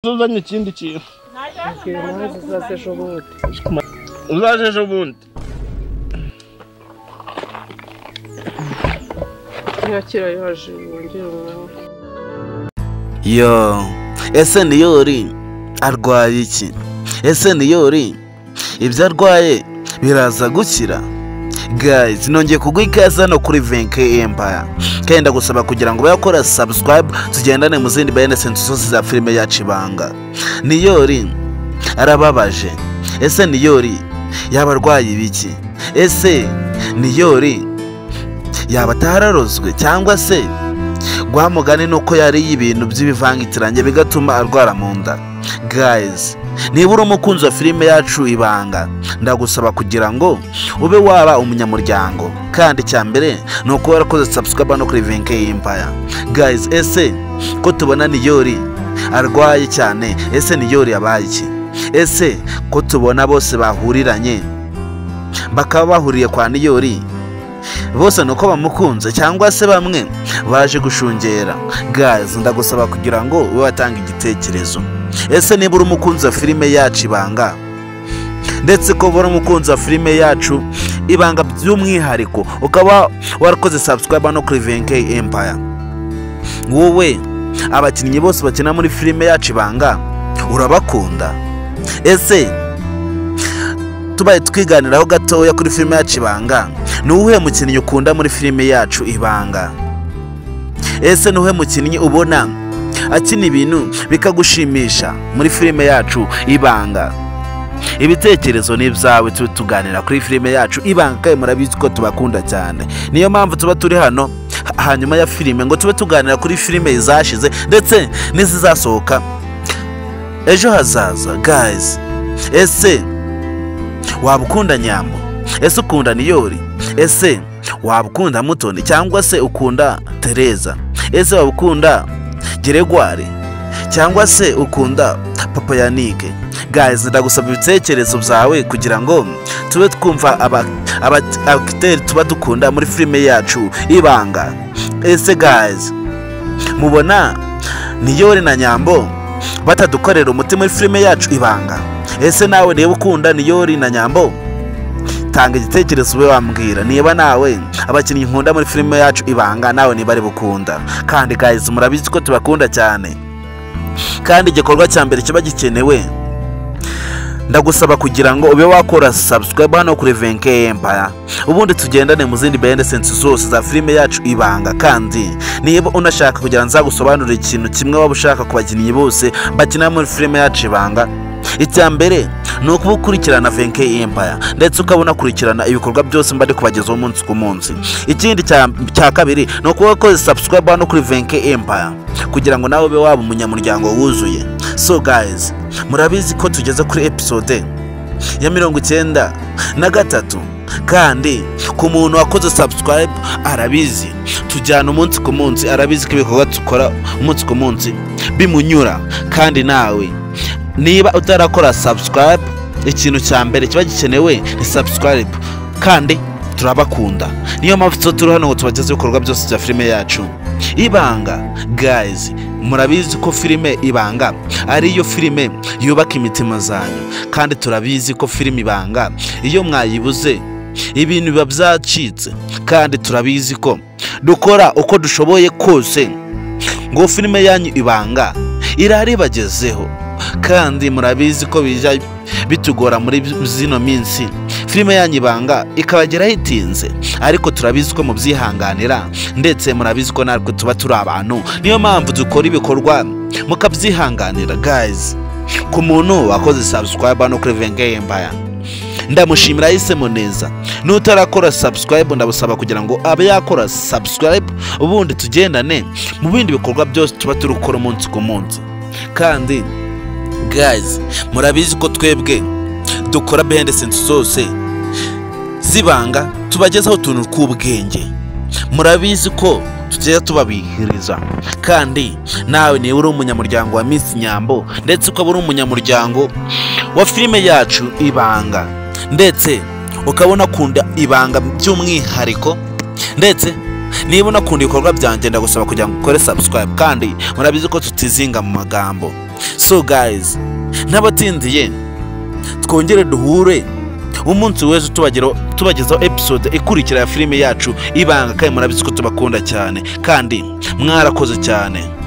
uzanye ikindi kintu Mbwira impamvu uzaza ejo bundi uzaje ejo bundi ntiyakira yaje wongere umwanya yo ese niyori arwaye iki ese niyori ibyo arwaye biraza gukira guys nongeye kuguha ikaze hano kuri venke empire kandi ndagusaba kugira ngo bayakora subscribe tugendane mu zindi bayanesensi zose za filime yacu ibanga niyori arababaje ese niyori yaba arwaye ibiki ese niyori yaba atararozwe cyangwa se mugani ni uko yariye ibintu by'ibivangitirange bigatuma arwara mu nda gayizi niba uri umukunzi wa filime yacu ibanga ndagusaba kugira ngo ube waba umunyamuryango kandi icya mbere ni ukuba warakoze sabusikaba no kuri venke y'impaya gayizi ese ko tubona niyori arwaye cyane ese niyori yabaye iki ese ko tubona bose bahuriranye bakaba bahuriye kwa niyori bose ni uko bamukunze cyangwa se bamwe baje gushungera gazi ndagusaba kugira ngo ube watanga igitekerezo ese niba uri umukunzi wa filime yacu ibanga ndetse ko uri umukunzi wa filime yacu ibanga by'umwihariko ukaba warakoze subscribe no kuri venke empire wowe abakinnyi bose bakina muri filime yacu ibanga urabakunda ese tubaye twiganiraho gatoya kuri filime yacu ibanga ni uwuhe mukinnyi ukunda muri filime yacu ibanga ese ni uwuhe mukinnyi ubona akina ibintu bikagushimisha muri filime yacu ibanga ibitekerezo ni ibyawe tube tuganira kuri filime yacu ibanga kandi murabizi ko tubakunda cyane niyo mpamvu tuba turi hano hanyuma ya filime ngo tube tuganira kuri filime zashize ndetse n'izizasohoka ejo hazaza guys ese waba ukunda nyambo ese ukunda niyori ese waba ukunda mutoni cyangwa se ukunda tereza ese waba ukunda geregwari cyangwa se ukunda papa yanike guys ndagusaba ibitekerezo byawe kugira ngo tube twumva aba- aba- abakiteri tuba dukunda muri filime yacu ibanga ese guys mubona niyori na nyambo batadukorera umuti muri filime yacu ibanga ese nawe niba ukunda niyori na nyambo tanga igitekerezo ube wambwira niba nawe abakinnyi nkunda muri filime yacu ibanga nawe niba ari bukunda kandi guys murabizi ko tubakunda cyane kandi igikorwa cya mbere kiba gikenewe ndagusaba kugira ngo ube wakora subscribe hano kuri venke empire ubundi tugendane mu zindi benesensi zose za filime yacu ibanga kandi niba unashaka kugira ngo nzagusobanurire ikintu kimwe waba ushaka ku bakinnyi bose bakina muri filime yacu ibanga icya mbere ni ukuba ukurikirana venke empire ndetse ukaba unakurikirana ibikorwa byose mba ndi kubagezaho umunsi ku munsi ikindi cya cya kabiri ni ukuba ukoze subscribe hano kuri venke empire kugira ngo nawe ube waba umunyamuryango wuzuye so guys murabizi ko tugeze kuri episode ya mirongo icyenda na gatatu kandi ku muntu wakoze subscribe arabizi tujyana umunsi ku munsi arabizi ko ibikorwa dukora umunsi ku munsi bimunyura kandi nawe niba utarakora subscribe ikintu cya mbere kiba gikenewe ni subscribe kandi turabakunda niyo mpamvu tuba turi hano ngo tubagezeho ibikorwa byose bya filime yacu ibanga guys murabizi ko filime ibanga ariyo filime yubaka imitima zanyu kandi turabizi ko filime ibanga iyo mwayibuze ibintu biba byacitse kandi turabizi ko dukora uko dushoboye kose ngo filime yanyu ibanga iraribagezeho kandi murabizi ko bijya bitugora muri zino minsi filime yanyu ibanga ikabageraho itinze ariko turabizi ko mubyihanganira ndetse murabizi ko natwe tuba turi abantu niyo mpamvu dukora ibikorwa mukabyihanganira guys ku muntu wakoze subscribe no kuri venge yembaya ndamushimira yahisemo neza n'utarakora subscribe ndabusaba kugira ngo abe yakora subscribe ubundi tugendane mu bindi bikorwa byose tuba turi gukora umunsi ku munsi kandi guys murabizi ko twebwe dukora behendesensi zose zibanga tubagezaho utuntu tw'ubwenge murabizi ko tugenda tubabihiriza kandi nawe niba uri umunyamuryango wa minsi nyambo ndetse ukaba uri umunyamuryango wa filime yacu ibanga ndetse ukaba unakunda ibanga by'umwihariko ndetse niba unakunda ibikorwa byanjye ndagusaba kugira ngo ukore subscribe kandi murabizi ko tutizinga mu magambo so guys n'abatindiye twongere duhure umunsi wese tubageraho tubagezaho episode ikurikira ya filime yacu ibanga kandi murabizi ko tubakunda cyane kandi mwarakoze cyane